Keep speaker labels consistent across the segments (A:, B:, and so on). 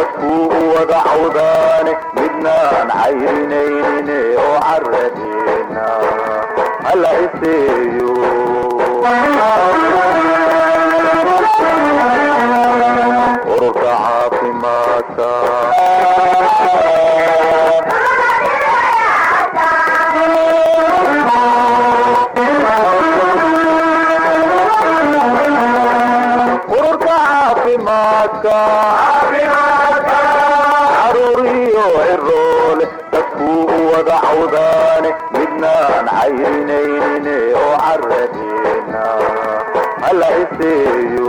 A: dadkuu u wada cawdaane midnaan cayrinayne oo caradeena hala iseeyo ururka caafimaadka ururka caafimaadka caruuriyo ciroole dadkuu u wada cawdaane midnaan cayrinayne oo caradeena hala iseeyo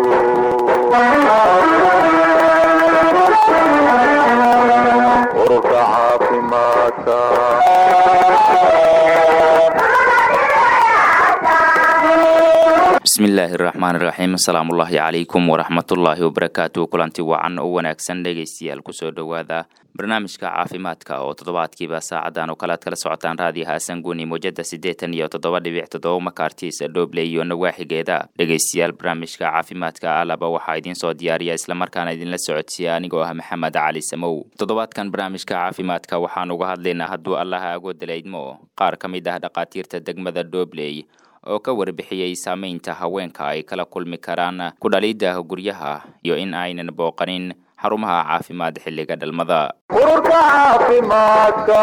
A: ururka caafimaadka
B: bismillaahi raxmaan iraxiim asalaamullaahi calaykum waraxmatullaahi wabarakaatu kulanti wacan oo wanaagsan dhegaystayaal kusoo dhowaada barnaamijka caafimaadka oo toddobaadkiiba saacadan oo kale aad kala socotaan raadiyo haasan guuni mowjada siddeetan iyo toddoba dhibic toddoba makaartiisa dhooble iyo nawaaxigeeda dhegaystayaal barnaamijka caafimaadka alaba waxaa idiin soo diyaariya islamarkaana idinla socodsiiya anigoo ah maxamed cali samow toddobaadkan barnaamijka caafimaadka waxaan uga hadlaynaa hadduu allaha agooda laydmo qaar ka mid ah dhakhaatiirta degmada dhoobley oo ka warbixiyey saameynta haweenka ay kala kulmi karaan ku dhalidda guryaha iyo in aynan booqanin xarumaha caafimaad xilliga dhalmada
A: ururka caafimaadka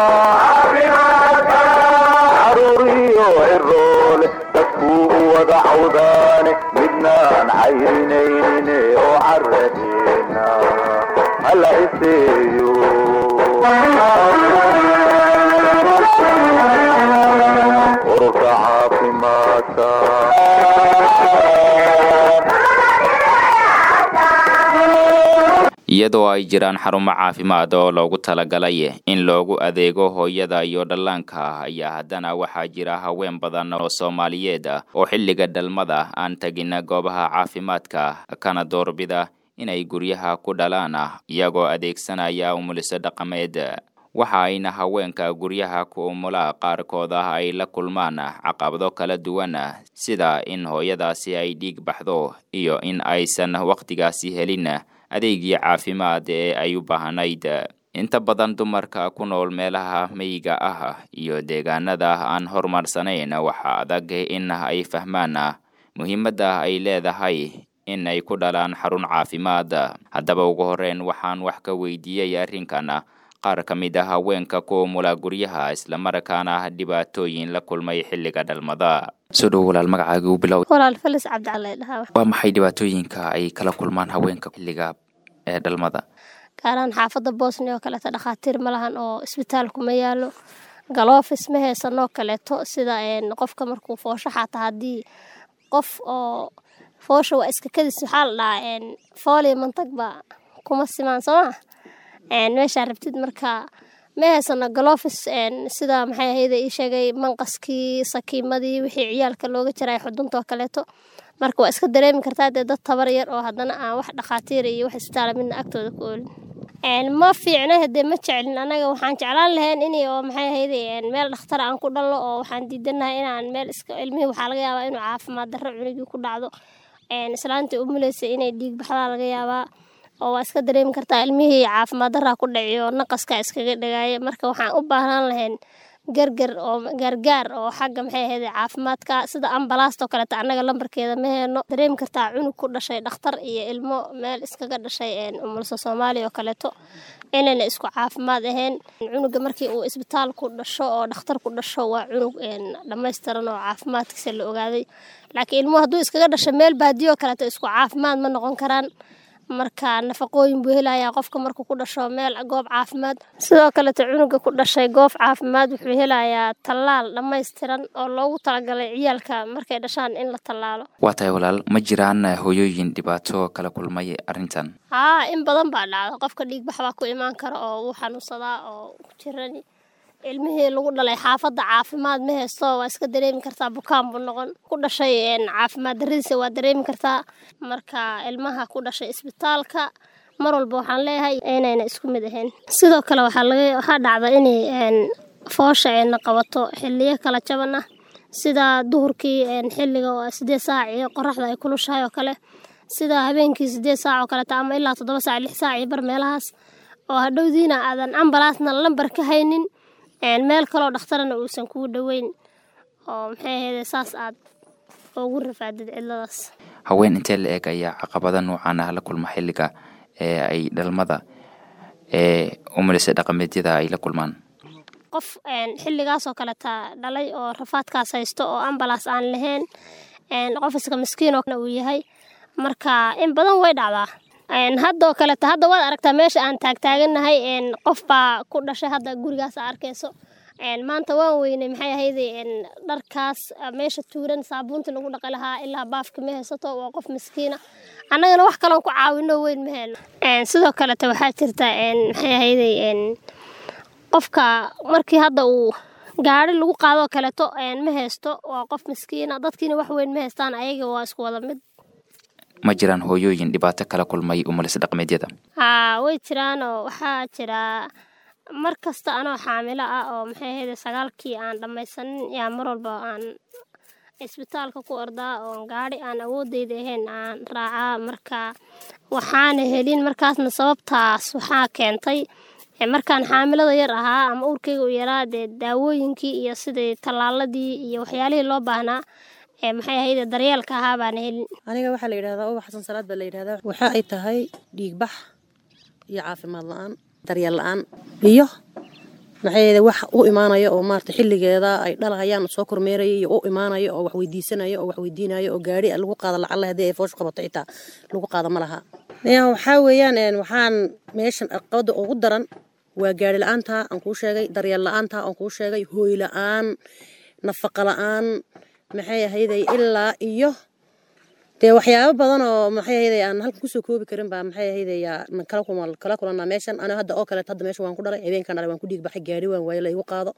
A: caruuriyo ciroole dadkuu u wada cawdaane midnaan cayrinayne oo caradeena hala iseeyo ururka caafimaadka
B: iyadoo ay jiraan xarumo caafimaad oo loogu talagalay in loogu adeego hooyada iyo dhallaanka ayaa haddana waxaa jira haween badan oo soomaaliyeed ah oo xilliga dhalmada aan tegin goobaha caafimaadka kana doorbida inay guryaha ku dhalaan iyagoo adeegsanaya umuliso dhaqameed waxa ayna haweenka guryaha ku umula qaarkood ah ay la kulmaan caqabado kala duwan sida in hooyadaasi ay dhiig baxdo iyo in aysan wakhtigaasi helin adeegii caafimaad ee ay u baahnayd inta badan dumarka ku nool meelaha meyiga ah iyo deegaanada aan horumarsanayn waxaa adag in ay fahmaan muhiimadda ay leedahay in ay ku dhalaan xarun caafimaad haddaba ugu horeyn waxaan wax ka weydiiyey arrinkan qaar ka mid a haweenka ku umula guryaha islamarkaana dhibaatooyin la kulmay xilliga dhalmada soo dhowo walaal magacaaga u bilow
C: walaal felis cabdicali dhahaa
B: waa maxay dhibaatooyinka ay kala kulmaan haweenka xilliga ee dhalmada
C: gaaraan xaafadda bosnia oo kaleeto dhakhaatiir ma lahan oo isbitaalku ma yaalo galoofis ma haysanoo kaleeto sida qofka markuu foosho xaata haddii qof oo foosha waa iska kadis waxaa la dhahaa fooliya mantagba kuma simaan sooma meeshaa rabtid marka ma haysano galofis sida maxay ahayda ii sheegay manqaskii sakiimadii wixii ciyaalka looga jiray xuduntoo kaleeto marka waa iska dareemi kartaa dee dad tabar yar oo haddana aan wax dhakhaatiira iyo wax isbitaala midna agtooda ku oolin ma fiicna hadee ma jecelin anaga waxaan jeclaan lahayn in oo maxay ahayde meel dhakhtar aan ku dhalno oo waxaan diidanahay inaan meel iska ilmihii waxaa laga yaabaa inuu caafimaad darro cunugii ku dhacdo islaantii umuleysa inay dhiig baxdaa laga yaabaa oo waa iska dareemi kartaa ilmihii caafimaad daraa ku dhaciyo naqaska iskaga dhagaaya marka waxaan u baahnaan lahayn gargar oo gaargaar oo xagga maxay ahayd caafimaadka sida ambalaastoo kaleeto annaga lambarkeeda ma heeno dareemi kartaa cunug ku dhashay dhakhtar iyo ilmo meel iskaga dhashay umulso soomaaliya oo kaleeto inayna isku caafimaad ahayn cunuga markii uu isbitaal ku dhasho oo dhakhtar ku dhasho waa cunug dhammaystiran oo caafimaadkiisa la ogaaday laakiin ilmuhu hadduu iskaga dhasho meel baadiyo kaleeto isku caafimaad ma noqon karaan marka nafaqooyin buu helayaa qofka markuu ku dhasho meel goob caafimaad sidoo kaleeto cunuga ku dhashay goob caafimaad wuxuu helayaa tallaal dhammaystiran oo loogu talagalay ciyaalka markay dhashaan in la tallaalo
B: waa tahay walaal ma jiraan hooyooyin dhibaato kala kulmay arrintan
C: haa in badan baa dhacda qofka dhiigbax baa ku imaan kara oo wuu xanuunsadaa oo ku jirani ilmihii lagu dhalay xaafadda caafimaad ma haysto waa iska dareemi kartaa bukaan buu noqon ku dhashay caafimaad daradiisa waa dareemi kartaa marka ilmaha ku dhashay isbitaalka mar walba waxaan leeyahay inayna isku mid ahayn sidoo kale waxaa laga waxaa dhacda inay foosha ayna qabato xiliyo kala jaban ah sida duhurkii xiliga oo sideed saac iyo qoraxda ay kulushahay oo kale sida habeenkii sideed saac oo kaleeta ama ilaa toddoba saac lix saac iyo bar meelahaas oo hadhowdiina aadan ambalaasna lambar ka haynin meel kaloo dhakhtarana uusan kuu dhoweyn oo maxay ahayde saas aad ugu rafaadid cidladaas
B: haween intee la eg ayaa caqabada noocan ah la kulma xilliga ee ay dhalmada ee umulisa dhaqameedyada ay la kulmaan
C: qof xilligaasoo kaleta dhalay oo rafaadkaas haysto oo ambalaas aan lahayn qof iska miskiinoo uu yahay marka in badan way dhacdaa haddoo kaleta hadda waad aragtaa meesha aan taagtaaganahay qof baa ku dhashay hadda gurigaas a arkayso maanta waan weynay maxay ahayde dharkaas meesha tuuran saabuunta lagu dhaqi lahaa ilaa baafka ma haysato waa qof miskiina annagana wax kaloon ku caawino weyn ma helno sidoo kaleta waxaa jirta maxay ahayde qofka markii hadda uu gaari lagu qaadoo kaleeto ma haysto waa qof miskiina dadkiina wax weyn ma haystaan ayaga waa isku wada mid
B: ma jiraan hooyooyin dhibaato kala kulmay umulis dhaqmeedyada
C: haa way jiraanoo waxaa jira mar kasta anoo xaamilo ah oo maxay ahayde sagaalkii aan dhammaysanin yaa mar walba aan isbitaalka ku ordaa oo gaari aan awoodeyda ahayn aan raacaa marka waxaana helin markaasna sababtaas waxaa keentay markaan xaamilada yar ahaa ama urkeyga u yaraa dee daawooyinkii iyo sidii tallaaladii iyo waxyaalihii loo baahnaa maxay ahayde daryeelka ahaa baana helin
D: aniga waxaa la yidhahdaa uba xasan salaad baa la yidhahdaa waxa ay tahay dhiigbax iyo caafimaad la-aan daryeel la-aan iyo maxay ahayde wax u imaanaya oo maarata xilligeeda ay dhalahayaan soo kormeeraya iyo u imaanaya oo wax weydiisanaya oo wax weydiinaya oo gaari lagu qaado lacalla haddii ay foosh qabato xitaa lagu qaado ma laha waxaa weeyaan waxaan meeshan aqabada ugu daran waa gaari la-aanta aan kuu sheegay daryeel la-aanta aan kuu sheegay hooy la-aan nafaqa la-aan maxay ahayday ilaa iyo dee waxyaabo badan oo maxay ahayday aan halkan kusoo koobi karin baa maxay ahayday kala kuma kala kulanaa meeshan aniga hadda oo kaleet hadda meesha waan ku dhalay habeenkan dhalay waan ku dhiig baxay gaari waan waaye la igu qaado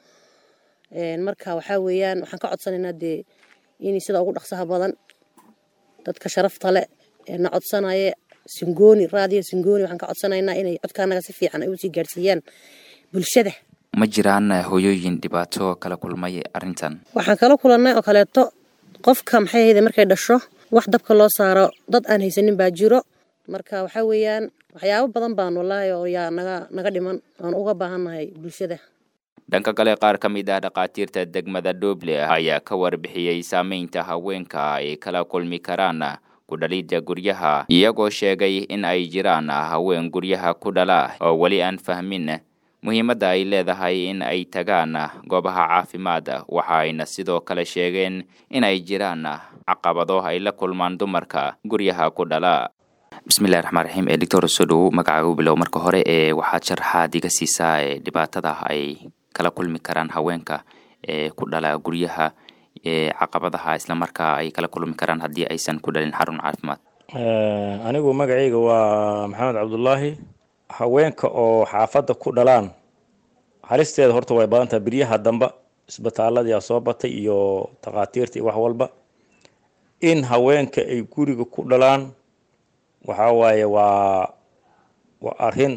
D: marka waxaa weeyaan waxaan ka codsanaynaa dee in sida ugu dhaqsaha badan dadka sharafta leh ee na codsanaya singooni raadiyo singooni waxaan ka codsanaynaa inay codkaanaga si fiican ay usii gaarsiiyaan bulshada
B: ma jiraan hooyooyin dhibaato kala kulmay arrintan
D: waxaan kala kulannay oo kaleeto qofka maxay ahayde markay dhasho wax dabka loo saaro dad aan haysanin baa jiro marka waxaa weeyaan waxyaabo badan baan wallaahi oo yaa naga naga dhiman aan uga baahannahay bulshada
B: dhanka kale qaar ka mid ah dhakhaatiirta degmada dhoble ayaa ka warbixiyey saameynta haweenka ay kala kulmi karaan ku dhalidda guryaha iyagoo sheegay in ay jiraan haween guryaha ku dhala oo weli aan fahmin muhiimadda ay leedahay in ay tagaan goobaha caafimaad waxa ayna sidoo kale sheegeen in ay jiraan caqabado ay la kulmaan dumarka guryaha ku dhala bismillahi raxmaan raxiim ee doctor soo dhowow magacaaga u bilow marka hore ee waxaad sharaxaad iga siisaa ee dhibaatada ay kala kulmi karaan haweenka ee ku dhala guryaha ee caqabadaha islamarkaa ay kala kulmi karaan haddii aysan ku dhalin xarun caafimaad
E: anigu magacayga waa maxamed cabdulaahi haweenka oo xaafadda ku dhalaan halisteeda horta way badan tahay biryaha damba isbitaaladii soo batay iyo takhaatiirta iyo wax walba in haweenka ay guriga ku dhalaan waxaa waaye waa waa arrin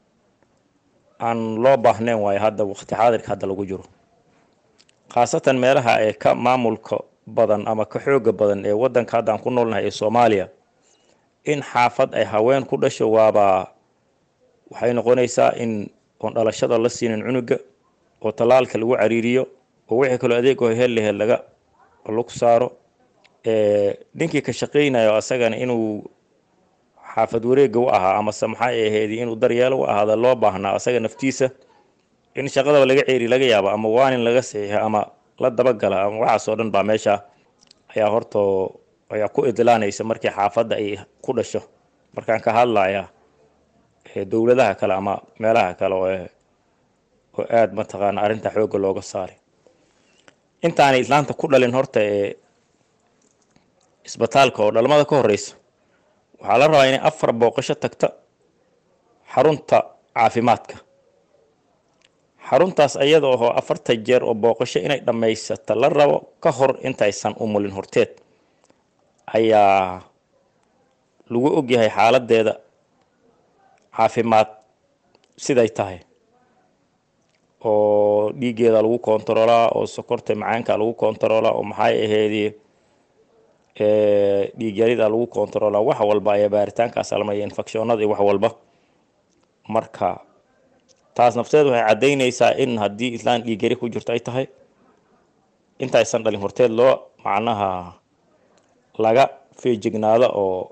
E: aan loo baahnayn waayo hadda waqti xaadirka hadda lagu jiro khaasatan meelaha ee ka maamulka badan ama ka xooga badan ee waddanka hadda aan ku noolnahay ee soomaaliya in xaafad ay haween ku dhasho waaba waxay noqonaysaa in oon dhalashada la siinin cunuga oo tallaalka lagu cariiriyo oo wixii kaloo adeegoo hel lahel laga lagu saaro ninkii ka shaqaynayo asagana inuu xaafad wareega u ahaa amase maxay ahayd inuu daryeelo u ahaada loo baahnaa asaga naftiisa in shaqadaba laga ceeri laga yaabo ama waanin laga saxiixo ama la dabagala ama waxaas oo dhan baa meesha ayaa horto ayaa ku idlaanaysa markii xaafadda ay ku dhasho markaan ka hadlaya dowladaha kale ama meelaha kale oo oo aada mataqaana arrinta xoogga looga saaray intaanay islaanta ku dhalin horta ee isbitaalka oo dhalmada ka horeysa waxaa la rabaa inay afar booqasho tagta xarunta caafimaadka xaruntaas ayada oo afarta jeer oo booqasho inay dhammaysata la rabo ka hor intaysan umulin horteed ayaa lagu ogyahay xaaladeeda caafimaad siday tahay oo dhiiggeeda lagu kontaroolaa oo sokorta macaanka lagu kontaroolaa oo maxay ahaydii dhiigyarida lagu kontaroolaa wax walba ayaa baaritaankaas almaya infectionada iyo wax walba marka taas nafteed waxay caddaynaysaa in haddii islaan dhiiggeri ku jirto ay tahay intaysan dhalin horteed loo macnaha laga feejignaado oo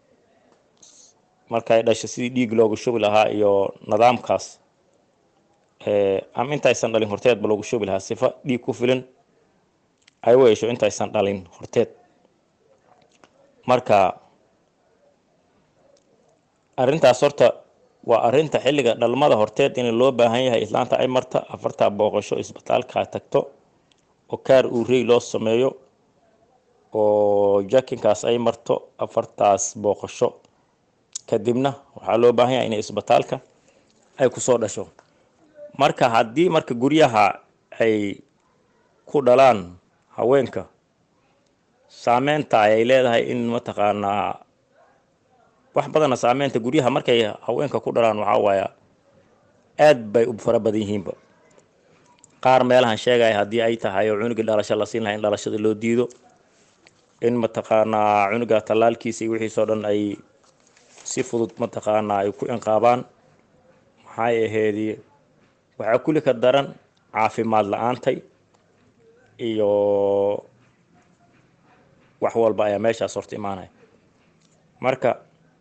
E: markay dhasho sidii dhiig loogu shubi lahaa iyo nidaamkaas ama intaysan dhalin horteedba loogu shubi lahaa sifa dhiig ku filan ay u hesho intaysan dhalin horteed marka arrintaas horta waa arrinta xilliga dhalmada horteed in loo baahan yahay islaanta ay marta afartaa booqasho isbitaalka tagto oo kaar uurey loo sameeyo oo jakinkaas ay marto afartaas booqasho kadibna waxaa loo baahan yahay inay isbitaalka ay kusoo dhasho marka haddii marka guryaha ay ku dhalaan haweenka saameynta ayay leedahay in mataqaanaa wax badana saameynta guryaha markay haweenka ku dhalaan waxaa waaya aad bay u fara badan yihiinba qaar meelahan sheegaya haddii ay tahay oo cunugii dhalasho la siin lahay in dhalashada loo diido in mataqaanaa cunuga tallaalkiisa iyo wixiisoo dhan ay si fudud mataqaanaa ay ku inqaabaan maxay aheedii waxaa kulli ka daran caafimaad la-aantay iyo wax walba ayaa meeshaas horta imaanaya marka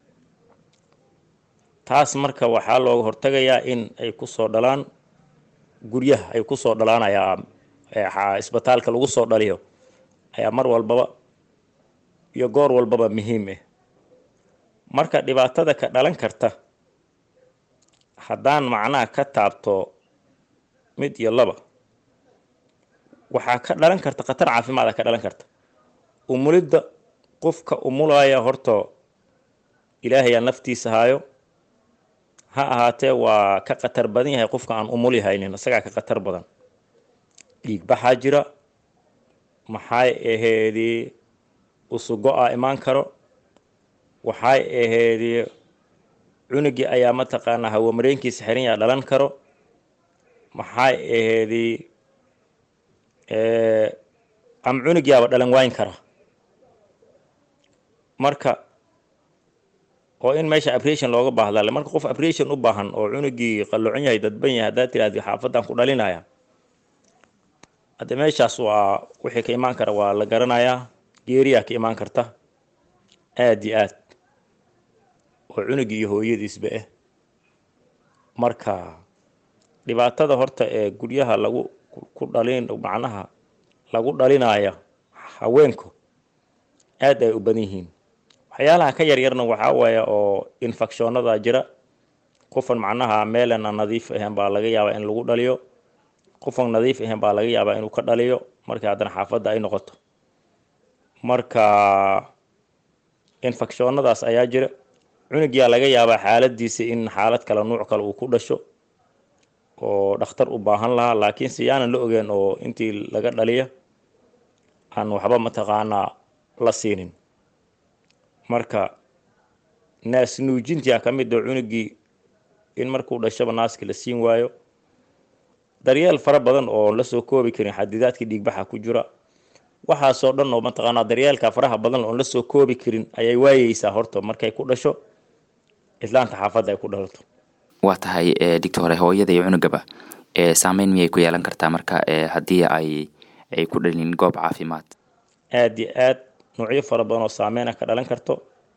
E: taas marka waxaa looga hortagayaa in ay kusoo dhalaan guryaha ay kusoo dhalaanayaa isbitaalka lagu soo dhaliyo ayaa mar walbaba iyo goor walbaba muhiim ah marka dhibaatada ka dhalan karta haddaan macnaha ka taabto mid iyo laba waxaa ka dhalan karta khatar caafimaada ka dhalan karta umulidda qofka umulaya horta ilaahayaa naftiisa haayo ha ahaatee waa ka khatar badan yahay qofka aan umuli haynin isagaa ka khatar badan dhiig baxaa jira maxay aheedii usugo-a imaan karo waxay aheedii cunugii ayaa mataqaanaa hawamareenkiisa xiran yaa dhalan karo maxay aheedii ama cunugiyaaba dhalan waayn kara marka oo in meesha abration looga baahdaale marka qof abration u baahan oo cunugii qalloocon yahay dadban yahay haddaad tiraahdi xaafadan ku dhalinaya hadde meeshaas waa wixii ka imaan kara waa la garanayaa geeriyaa ka imaan karta aad iyo aad oo cunugii iyo hooyadiisba ah marka dhibaatada horta ee guryaha lagu ku dhalin macnaha lagu dhalinaya haweenku aad ay u badan yihiin waxyaalaha ka yaryarna waxaa waaya oo infectionada jira qofan macnaha meelana nadiif ahayn baa laga yaabaa in lagu dhaliyo qofan nadiif ahayn baa laga yaabaa inuu ka dhaliyo markii haddana xaafadda ay noqoto marka infectionadaas ayaa jira cunugiyaa laga yaabaa xaaladiisa in xaalad kale nuuc kale uu ku dhasho oo dhakhtar u baahan lahaa laakiin si yaanan la ogeen oo intii laga dhaliya aan waxba mataqaanaa la siinin marka naas nuujintia ka mid oo cunugii in markuu dhashaba naaska la siin waayo daryeel fara badan oo la soo koobi karin xadidaadkii dhiigbaxa ku jira waxaasoo dhan oo mataqaanaa daryeelka faraha badan oon la soo koobi karin ayay waayeysaa horta markay ku dhasho islaanta xaafadda ay ku dhalato
B: waa tahay digta hore hooyada iyo cunugaba saameyn miyay ku yeelan kartaa marka haddii ay ay ku dhalin goob caafimaad
E: aada iyo aad noocyo fara badan oo saameyna ka dhalan karto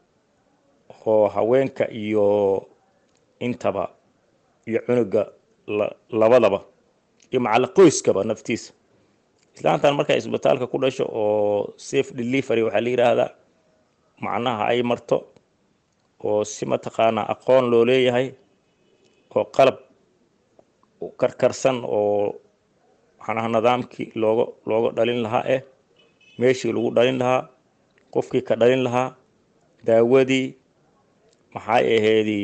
E: oo haweenka iyo intaba iyo cunuga labadaba iyo macalla qoyskaba naftiisa islaantan markay isbitaalka ku dhasho oo safe delivery waxaa la yidhaahdaa macnaha ay marto oo si mataqaanaa aqoon loo leeyahay oo qalab karkarsan oo macnaha nidaamkii looga looga dhalin lahaa eh meeshii lagu dhalin lahaa qofkii ka dhalin lahaa daawadii maxay aheedii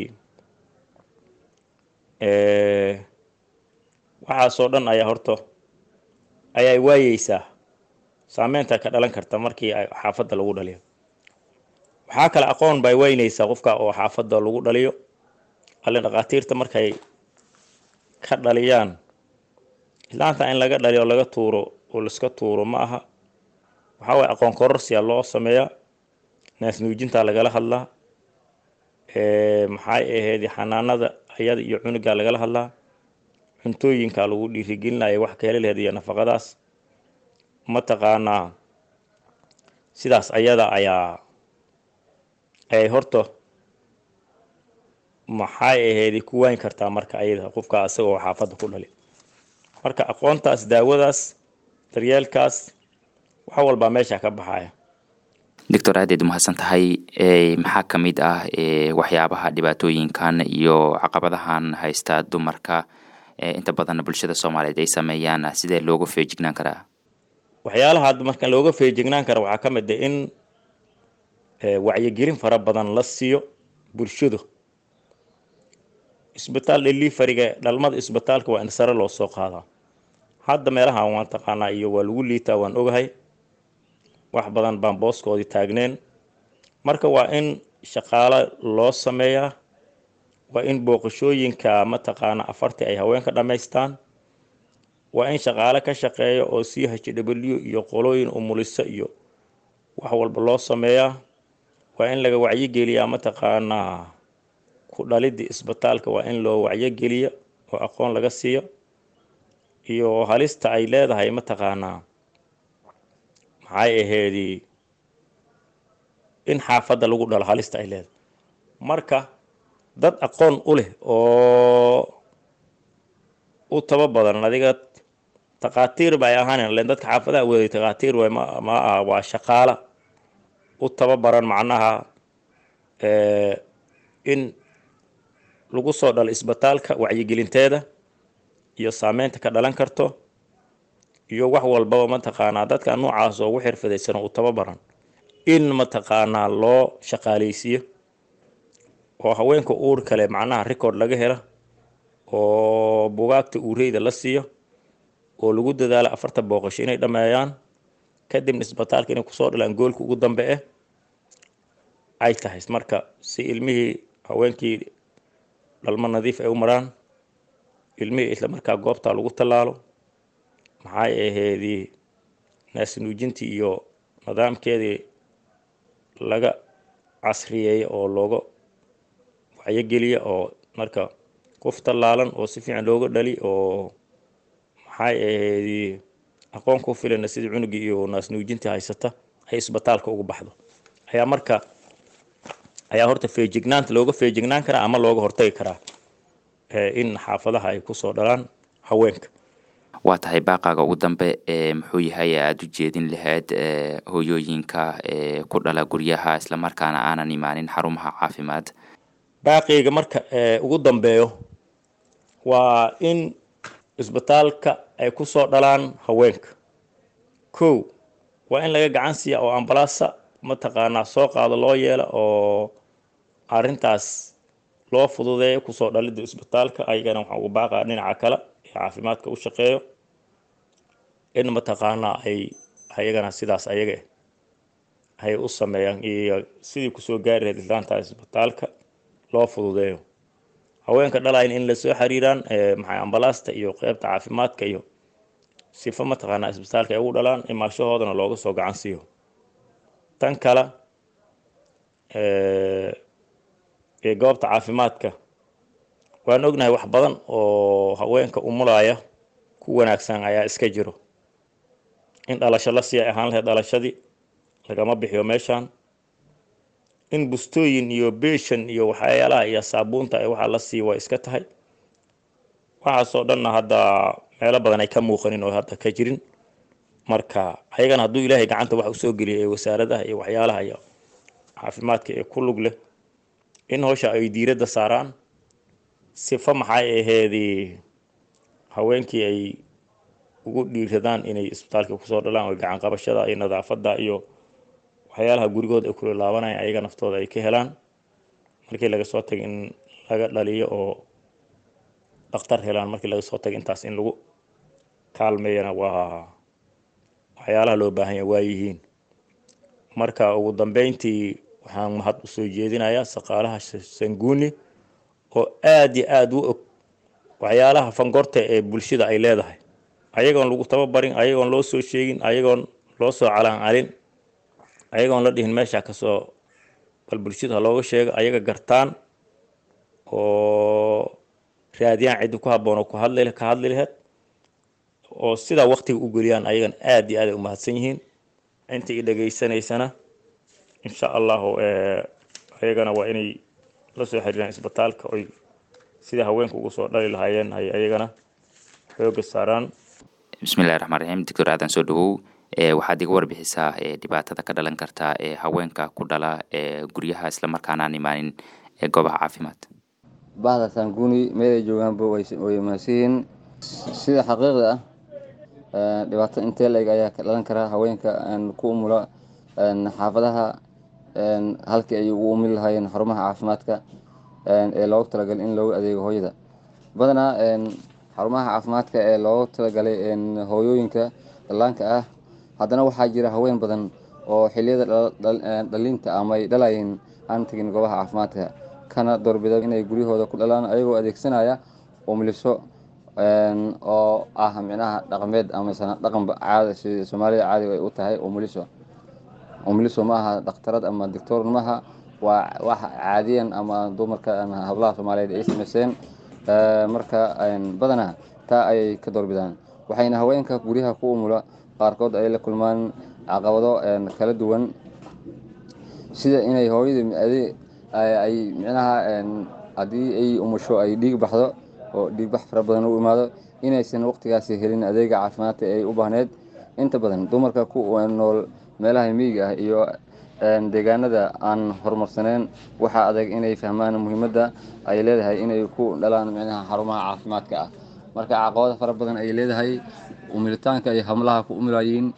E: waxaasoo dhan ayaa horta ayaa waayeysaa saameynta ka dhalan karta markii xaafadda lagu dhaliyo waxaa kale aqoon bay weyneysaa qofka oo xaafadda lagu dhaliyo alle dhakhaatiirta markay ka dhaliyaan islaanta in laga dhaliyo laga tuuro oo laiska tuuro ma aha waxaa waye aqoon kororsiya loo sameeyaa naas nuujintaa lagala hadlaa maxay ahayd xanaanada ayada iyo cunugaa lagala hadlaa cuntooyinka lagu dhiirigelinaya wax ka heli laheed iyo nafaqadaas mataqaanaa sidaas ayada ayaa ay horta maxay aheedi ku waayn kartaa marka ayada qofka asagoo xaafadda ku dhali marka aqoontaas daawadaas daryeelkaas wax walbaa meesha ka baxaya
B: doctor aadaed umahadsan tahay maxaa ka mid ah waxyaabaha dhibaatooyinkan iyo caqabadahan haysta dumarka inta badan bulshada soomaaliyeed ay sameeyaan sidee looga feejignaan karaa
E: waxyaalaha marka looga feejignaan kara waxaa ka mid ah in wacyigelin fara badan la siiyo bulshadu isbitaal dhelifariga dhalmada isbitaalka waa in sare loo soo qaadaa hadda meelahan waan taqaanaa iyo waa lagu liitaa waan ogahay wax badan baan booskoodii taagneen marka waa in shaqaalo loo sameeyaa waa in booqashooyinka mataqaana afartii ay haweenka dhammaystaan waa in shaqaale ka shaqeeya oo c h w iyo qolooyin umulisa iyo wax walba loo sameeyaa waa in laga wacyigeliyaa mataqaanaa ku dhalidii isbitaalka waa in loo wacyogeliyo oo aqoon laga siiyo iyo halista ay leedahay mataqaanaa maxay aheedii in xaafadda lagu dhalo halista ay leedahay marka dad aqoon u leh oo u taba badan adiga takhaatiir ba ay ahaan len dadka xaafadaha weeday takhaatiir way ma ma aha waa shaqaala u tababaran macnaha in lagu soo dhalo isbitaalka wacyigelinteeda iyo saameynta ka dhalan karto iyo wax walbaba mataqaanaa dadka noocaas oo ugu xirfadaysan u tababaran in mataqaanaa loo shaqaaleysiiyo oo haweenka uur kale macnaha record laga hela oo bugaagta uureyda la siiyo oo lagu dadaalo afarta booqasho inay dhammeeyaan kadibna isbitaalka inay kusoo dhalaan goolka ugu dambe eh ay tahay marka si ilmihii haweenkii dhalmo nadiif ay u maraan ilmihii isla markaa goobtaa lagu tallaalo maxay aheedii naasnuujintii iyo nidaamkeedii laga casriyeeya oo looga wacyogeliya oo marka qof tallaalan oo si fiican looga dhali oo maxay aheedii aqoon ku filana sidii cunugii iyo naasnuujintii haysata ay isbitaalka ugu baxdo ayaa marka ayaa horta feejignaanta looga feejignaan karaa ama looga hortagi karaa in xaafadaha ay kusoo dhalaan haweenka
B: waa tahay baaqaaga ugu dambe muxuu yahay aada u jeedin lahayd hooyooyinka ku dhala guryaha islamarkaana aanan imaanin xarumaha caafimaad
E: baaqiyga marka ugu dambeeyo waa in isbitaalka ay kusoo dhalaan haweenka kow waa in laga gacan siiya oo ambalaasa mataqaanaa soo qaado loo yeela oo arintaas loo fududeeyo kusoo dhalida isbitaalka ayagana waxaan ugu baaqaa dhinaca kale ee caafimaadka u shaqeeyo in mataqaanaa ay ayagana sidaas ayaga ay u sameeyaan iyo sidii kusoo gaari lahayd islaanta isbitaalka loo fududeeyo haweenka dhalayn in lasoo xiriiraan maxay ambalaasta iyo qeybta caafimaadka iyo sifa mataqaanaa isbitaalka ay ugu dhalaan imaashahoodana looga soo gacan siiyo tan kale ee goobta caafimaadka waan ognahay wax badan oo haweenka umulaya ku wanaagsan ayaa iska jiro in dhalasho la sii ay ahaan lahayd dhalashadii lagama bixiyo meeshan in bustooyin iyo beeshan iyo waxyaalaha iyo saabuunta ee waxaa la sii way iska tahay waxaasoo dhanna hadda meelo badan ay ka muuqanin oo hadda ka jirin marka ayagana hadduu ilaahay gacanta wax usoo geliyay ee wasaaradaha iyo waxyaalaha iyo caafimaadka ee ku lug leh in howsha ay diiradda saaraan sifa maxay aheedii haweenkii ay ugu dhiiradaan inay isbitaalka kusoo dhalaan oo gacan qabashada iyo nadaafadda iyo waxyaalaha gurigood ay kula laabanayaan ayaga naftooda ay ka helaan markii laga soo tagay in laga dhaliyo oo dhakhtar helaan markii laga soo tagay intaas in lagu kaalmeeyana waa waxyaalaha loo baahan yahay waa yihiin marka ugu dambeyntii waxaan mahad usoo jeedinayaa shaqaalaha sanguuni oo aada iyo aada u og waxyaalaha fangorta ee bulshada ay leedahay ayagoon lagu tababarin ayagoon loo soo sheegin ayagoon loo soo calaan calin ayagoon la dhihin meesha kasoo bal bulshada ha looga sheego ayaga gartaan oo raadiyaan ciddi ku habboon oo ku hadli ka hadli laheyd oo sidaa waktiga u geliyaan ayagan aada iyo aad ay u mahadsan yihiin inta i dhegaysanaysana insha allahu ayagana waa inay la soo xiriiraan isbitaalka oy sida haweenka ugu soo dhali lahaayeen ay ayagana xooga saaraan
B: bismillahi raxmaan raxiim doctor aadan soo dhawow waxaad iga warbixisaa dhibaatada ka dhalan karta ee haweenka ku dhala ee guryaha islamarkaana aan imaanin ee goobaha caafimaad
F: bahda saanguni meelay joogaanba way mahadsiyihiin sida xaqiiqda ah dhibaato intee la-eg ayaa ka dhalan karaa haweenka ku umula xaafadaha halkii ay ugu umili lahaayeen xarumaha caafimaadka ee loogu talagalay in loogu adeego hooyada badanaa xarumaha caafimaadka ee loogu talagalay hooyooyinka dhallaanka ah haddana waxaa jira haween badan oo xiliyada dhalinta ama ay dhalayeen aan tegin goobaha caafimaadka kana doorbida inay guryahooda ku dhalaan ayagoo adeegsanaya umliso oo ah micnaha dhaqameed ama dhaqanba caada sida soomaalida caadiga ay u tahay umuliso umuliso ma aha dhakhtarad ama doctor maaha waa wax caadiyan ama dumarka hablaha soomaaliyeed ay samayseen marka badanaa taa ayay ka doorbidaan waxayna haweenka guryaha ku umula qaarkood ay la kulmaan caqabado kala duwan sida inay hooyada ay micnaha haddii ay umusho ay dhiig baxdo oo dhiigbax fara badan u imaado inaysan waqtigaasi helin adeega caafimaadka ay u baahneed inta badan dumarka ku nool meelaha miyiga ah iyo deegaanada aan horumarsaneyn waxaa adag inay fahmaan muhiimadda ay leedahay inay ku dhalaan micnaha xarumaha caafimaadka ah marka caqabado fara badan ay leedahay umilitaanka ay hamlaha ku umilayiin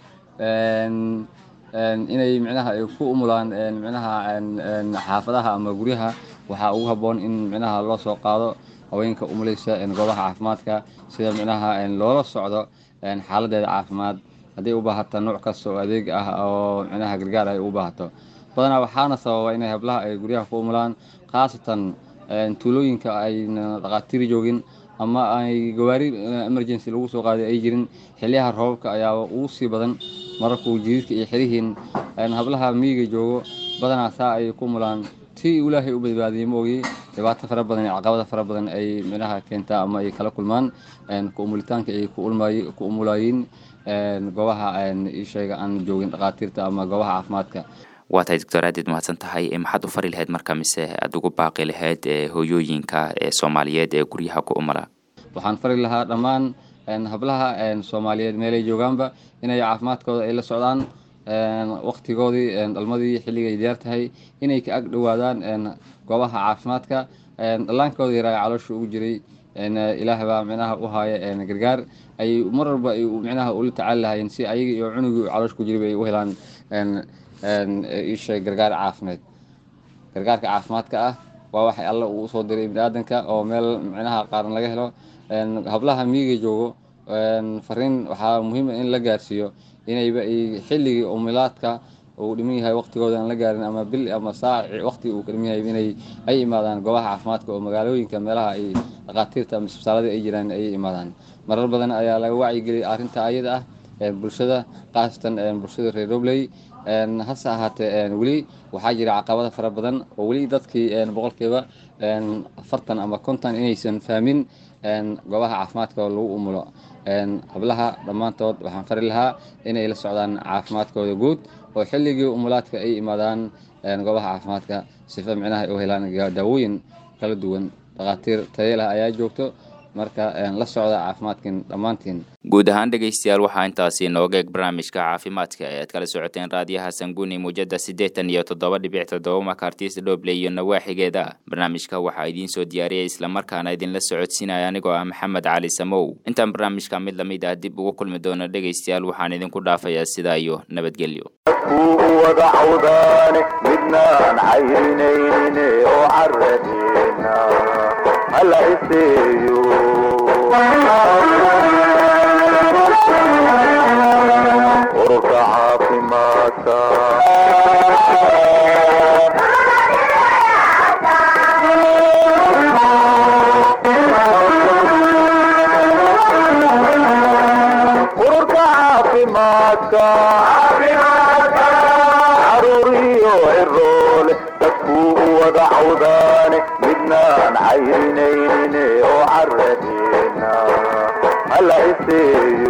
F: inay micnaha ay ku umulaan micnaha xaafadaha ama guryaha waxaa ugu habboon in micnaha loo soo qaado haweenka umulaysa goobaha caafimaadka sida micnaha loola socdo xaaladeeda caafimaad hadday u baahato nooc kasta oo adeeg ah oo micnaha gargaar ay u baahato badanaa waxaana sababa inay hablaha ay guryaha ku umulaan khaasatan tuulooyinka ayna dhaqaatiiri joogin ama ay gawaari emergency lagu soo qaaday ay jirin xiliyaha roobabka ayaaba ugu sii badan mararkuu jiriirka iyo xirihiin hablaha miyiga joogo badanaa saa ay ku umulaan si ilaahay u badbaadiyey maogi dhibaato fara badan iyo caqabada fara badan ay micnaha keentaa ama ay kala kulmaan ku umulitaanka ay ku umulaayiin goobaha isheega aan joogin dhaqaatiirta ama goobaha caafimaadka
B: waa tahay doctor aadid mahadsan tahay maxaad u fari lahayd marka mise aada ugu baaqi lahayd hooyooyinka ee soomaaliyeed ee guryaha ku umala
F: waxaan fari lahaa dhammaan hablaha soomaaliyeed meelay joogaanba inay caafimaadkooda ay la socdaan waktigoodii dhalmadii xilligay diyaar tahay inay ka ag dhowaadaan goobaha caafimaadka dhallaankooda yaraa caloosha ugu jiray ilaah baa micnaha u haaya gargaar ay mar walba ay micnaha ula tacaali lahaayeen si ayaga iyo cunugii caloosh ku jiray bay u helaan isha gargaar caafimaad gargaarka caafimaadka ah waa waxay alla uu usoo diray biniaadanka oo meel micnaha qaaran laga helo hablaha miyiga joogo fariin waxaa muhiima in la gaarsiiyo inayba xilligii umilaadka uu dhiman yahay waqtigooda aan la gaarin ama bil ama saaci waqti uu ka dhiman yahay inay ay imaadaan goobaha caafimaadka oo magaalooyinka meelaha ay dhaqaatiirta ama isbitaalada ay jiraan ay imaadaan marar badan ayaa laga wacyigeliyay arrinta ayada ah bulshada khaasatan bulshada reer robley hase ahaatee weli waxaa jira caqabada fara badan oo weli dadkii boqolkiiba afartan ama konton inaysan fahmin goobaha caafimaadka oo lagu umulo hablaha dhammaantood waxaan fari lahaa inay la socdaan caafimaadkooda guud oo xilligii umulaadka ay imaadaan goobaha caafimaadka sifa micnaha ay u helaan daawooyin kala duwan dhakhaatiir tayeelah ayaa joogto marka la socda caafimaadkin dhammaantiin
B: guud ahaan dhegaystayaal waxaa intaasi inooga eeg barnaamijka caafimaadka ee aad kala socoteen raadiyaha sanguni muujada siddeetan iyo toddoba dhibic toddoba makartis dhoble iyo nawaaxigeeda barnaamijka waxaa idiin soo diyaariyay islamarkaana idinla socodsiinaya anigoo ah maxamed cali samow intaan barnaamijka mid lamid ah dib ugu kulmi doono dhegaystayaal waxaan idinku dhaafayaa sidaa iyo nabadgelyo
A: kuu wada cawdaane midnaan cayrinayne oo caradeena hala iseeyo ururka caafimaadka ururka caafimaadka caruuriyo ciroole dadkuu u wada cawdaane midnaan cayrinayne oo caradeena hala iseeyo